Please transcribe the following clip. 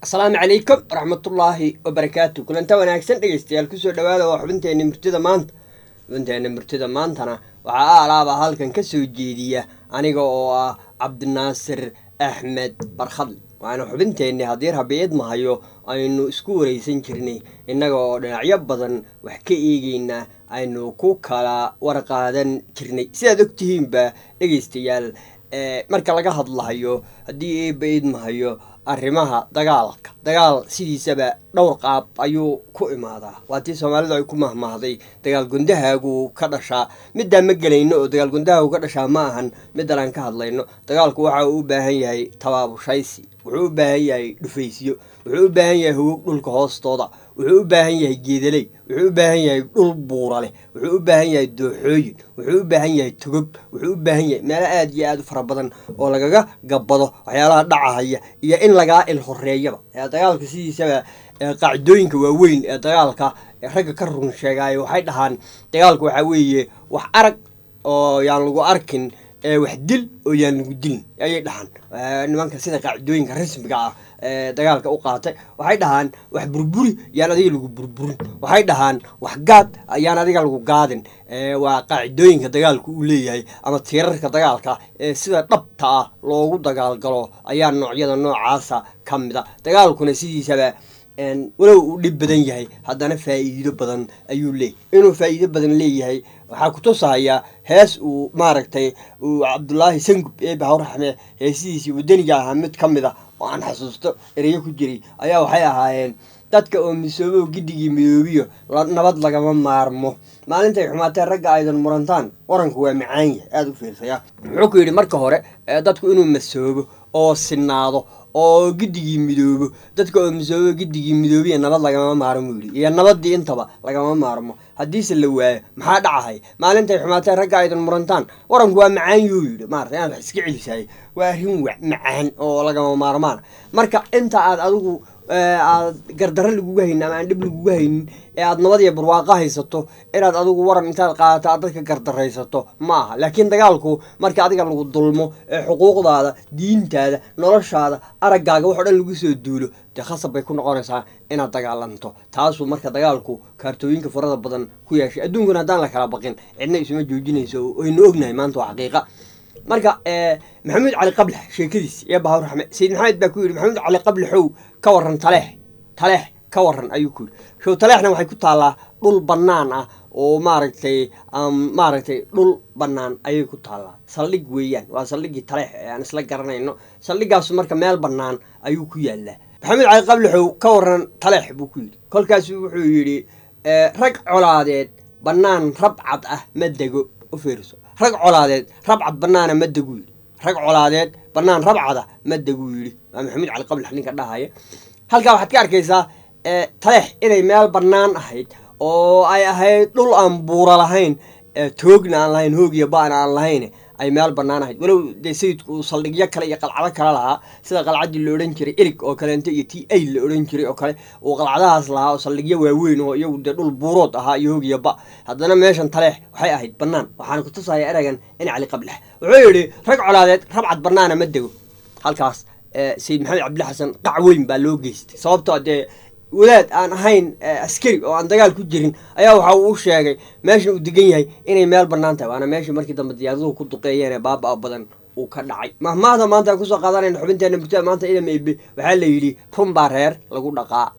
asalaamu calaykum waraxmatullaahi wabarakaatu kulanta wanaagsan dhegeystayaal kusoo dhawaada waa xubinteena murtida maanta xubinteena murtida maantana waxaa aalaaba halkan ka soo jeediya aniga oo ah cabdinaasir axmed barkhadle waana xubinteenni haddii rabiid mahayo aynu isku wareysan jirnay innaga oo dhinacyo badan wax ka eegeynaa aynu ku kala warqaadan jirnay sidaad ogtihiinba dhegeystayaal marka laga hadlahayo haddii eeba idmahayo arrimaha dagaalka dagaal sidiisaba dhowr qaab ayuu ku imaadaa waa tii soomaalidu ay ku mahmahday dagaal gundahaagu ka dhashaa middaa ma gelayno oo dagaal gundahaagu ka dhashaa ma ahan middan aan ka hadlayno dagaalku waxa uu u baahan yahay tabaabushaysi wuxuu u baahan yahay dhufaysyo wuxuu u baahan yahay hogog dhulka hoostooda wuxuu u baahan yahay geedaley wuxuu u baahan yahay dhul buura leh wuxuu u baahan yahay dooxooyin wuxuu u baahan yahay togog wuxuu u baahan yahay meelo aada iyo aada u fara badan oo lagaga gabbado waxyaalaha dhacahaya iyo in lagaa il horeeyaba dagaalka sidiisaba qaacidooyinka waaweyn ee dagaalka ragga ka run sheegaayo waxay dhahaan dagaalka waxaa weeye wax arag oo yaan lagu arkin wax dil oo yaan lagu dilin ayay dhahaan nimanka sida qaacidooyinka rasmiga ah ee dagaalka u qaatay waxay dhahaan wax burburi yaan adiga lagu burburin waxay dhahaan wax gaad yaan adiga lagu gaadin waa qaacidooyinka dagaalku uu leeyahay ama tiirarka dagaalka ee sida dhabta ah loogu dagaalgalo ayaa noocyada noocaasa ka mid a dagaalkuna sidiisaba walow uu dhib badan yahay haddana faa'iido badan ayuu leeyahy inuu faa'iido badan leeyahay waxaa ku tusahayaa hees uu maaragtay uu cabdulaahi sangub eebe hawraxme heesihiisii wadaniga ahaa mid ka mid a oo aan xasuusto ereyo ku jiray ayaa waxay ahaayeen dadka oo misoobow giddigii midoobiyo nabad lagama maarmo maalintay xumaatee ragga aydan murantaan waranku waa macaan yahay aada u fiirsaya wuxuu ku yidhi marka hore dadku inuu masoobo oo sinaado oo giddigii midoobo dadka oo misoobo giddigii midoobiya nabad lagama maarmo yidhi iyo nabadii intaba lagama maarmo haddiise la waayo maxaa dhacahay maalintay xumaatee ragga aydan murantaan waranku waa macaan yuu yidhi maarata inaad wax iska celisahay waa arrin wa macaan oo lagama maarmaan marka inta aad adigu aad gardarro laguga haynin ama aan dhib laguga haynin ee aad nabad iyo barwaaqo haysato inaad adigu waran intaad qaadato aad dadka gardaraysato ma aha laakiin dagaalku marka adiga lagu dulmo ee xuquuqdaada diintaada noloshaada araggaaga wax o dhan lagu soo duulo dee khasab bay ku noqonaysaa inaad dagaalanto taasuu marka dagaalku kaartooyinka farada badan ku yeeshay adduunkuna haddaan la kala baqin cidna isuma joojinayso waynu ognahay maanta waa xaqiiqa marka maxamuud cali qablex sheekadiis iyo bahawr raxme sayid maxamed baa ku yidhi maxamuud cali qableexow ka waran taleex taleex ka waran ayuu ku yidhi show taleexna waxay ku taallaa dhul bannaan ah oo maaragtay maaragtay dhul bannaan ayay ku taallaa saldhig weeyaan waa saldhiggii taleex ee aan isla garanayno saldhiggaasu marka meel bannaan ayuu ku yaallaa maxamuud cali qableexow ka waran taleex buu ku yidhi kolkaasu wuxuu yidhi rag colaadeed bannaan rabcad ah ma dego u fiiriso rag colaadeed rabcad bannaana ma deguu yidhi rag colaadeed bannaan rabcada ma deguu yidhi waa maxamuud cali qablex ninka dhahaya halkaa waxaad ka arkaysaa taleex inay meel bannaan ahayd oo ay ahayd dhul aan buura lahayn toogna aan lahayn hoog iyo ba'na aan lahayn ay meel bannaan ahayd walow dee sayidku uu saldhigyo kale iyo qalcado kale lahaa sida qalcaddii la odhan jiray erig oo kaleento iyo t a la odhan jiray oo kale uu qalcadahaas lahaa oo saldhigyo waaweyn oo iyagu dee dhul buurood ahaa iyo hoog iyo ba haddana meeshan taleex waxay ahayd bannaan waxaana ku tusaya eragan in cali qablex wuxuu yidhi rag colaadeed rabcad bannaana ma dego halkaas sayid maxamed cabdilla xasan qac weyn baa loo geystay sababtoo dee wadaad aan ahayn askari oo aan dagaal ku jirin ayaa waxa uu u sheegay meeshan uu degan yahay inay meel bannaan tahay waana meeshii markii dambe diyaaraduhu ku duqeeyeen ee baaba-a badan uu ka dhacay mahmaahda maanta aan kusoo qaadanayna xubinteena murtada maanta idam ebe waxaa la yidhi run baa reer lagu dhaqaa